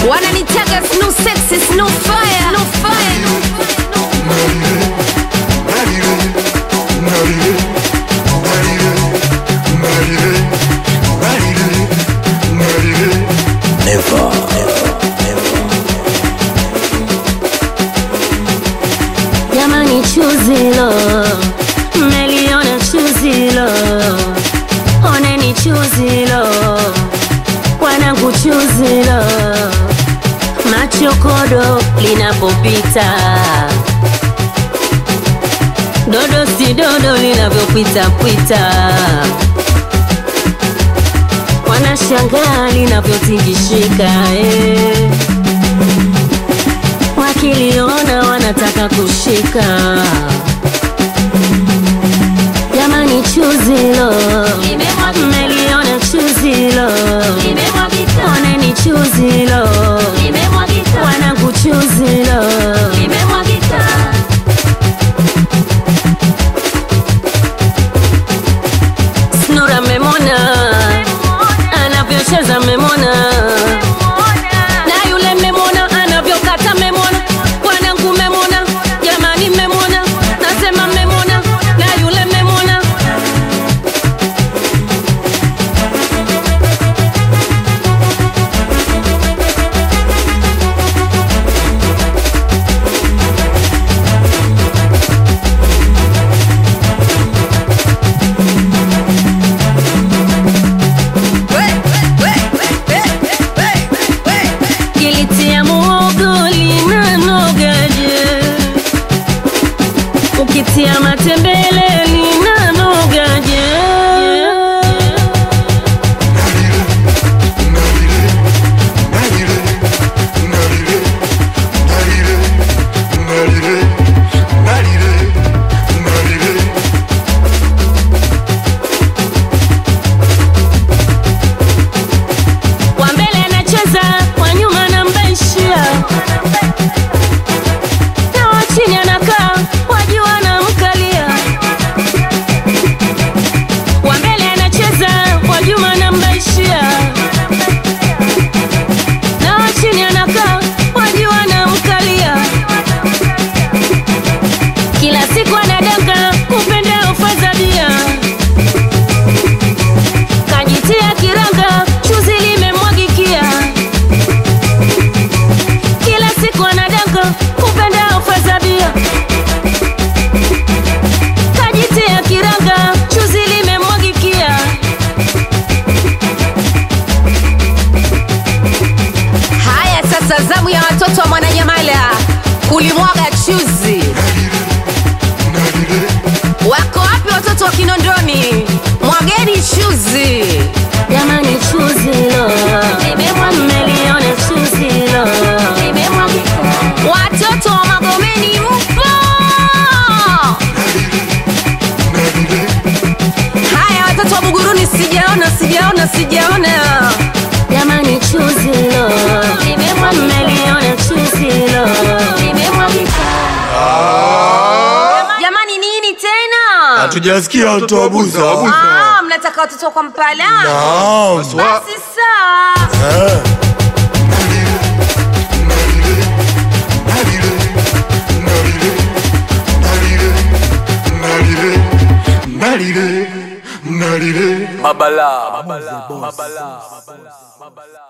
wananitaka snu sexy snu fire snu fire Jamani, chuzilo mmeliona chuzilo, oneni chuzilo, wanangu chuzilo, machokodo linapopita, dodo si dodo linavyopita pita, wanashangaa linavyotingishika eh wakiliona wanataka kushika. Jamani, chuzilo mmeliona chuzilo, oneni chuzilo, wanangu chuzilo, Snura memona anavyocheza memona na yule memona anavyokata memona wanangu memona jamani memona nasema memona na yule memona kilitia muogo linanogaje ukitia matembele linanogaje wa mbele anacheza wa nyuma anambaishia na wa chini anakaa wa juu anamkalia wa mbele anacheza wa nyuma anambaishia na wa chini anakaa wa juu anamkalia kila siku anadanga kupenda ufadhalia kajitia kiranga chuzi limemwagikia kila siku anadanga kupenda ufadhabia kajitia kiranga chuzi limemwagikia haya sasa zamu ya watoto wa mwananyamala kulimwaga chuzi wako wapi watoto wa kinondoni mwageni chuzi jamani chuzilo mmeliona chuzilo watoto wa magomeni mpo haya watoto wa buguruni sijaona sijaona sijaona jamani chuzilo mmeliona chuzilo jamani nini tena Hatujasikia watu wa Buza. Ah, mnataka watoto kwa mpala Naam. basi sawa Eh. Nalire, nalire. Mabala. Mabala. Mabala.